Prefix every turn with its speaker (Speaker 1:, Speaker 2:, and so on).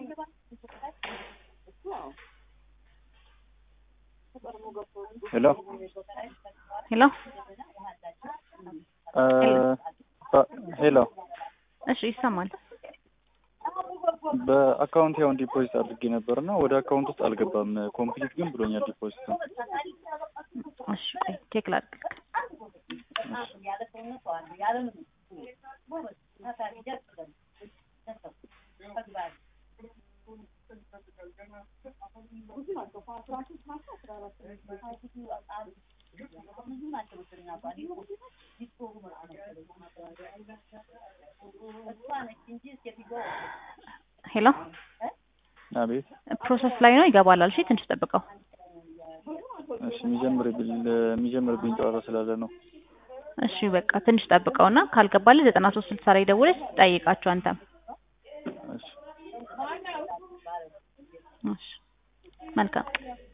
Speaker 1: ሄሎ
Speaker 2: ሄሎ
Speaker 1: እ ሄሎ
Speaker 2: እሺ ይሰማል።
Speaker 1: በአካውንት ያውን ዲፖዚት አድርጌ ነበር እና ወደ አካውንት ውስጥ አልገባም። ኮምፕሊት ግን ብሎኛል ዲፖዚት ነው።
Speaker 2: እሺ ቆይ ቼክ ላድርግ። ሄሎ
Speaker 1: አቤት።
Speaker 2: ፕሮሰስ ላይ ነው ይገባል አልሽ። ትንሽ ጠብቀው።
Speaker 1: እሺ የሚጀምርብኝ የሚጀምርብኝ ጨዋታ ስላለ ነው።
Speaker 2: እሺ በቃ ትንሽ ጠብቀውና ካልገባልህ ዘጠና ሶስት ስልሳ ላይ ደውለሽ ጠይቃቸው አንተም።
Speaker 1: እሺ
Speaker 2: እሺ መልካም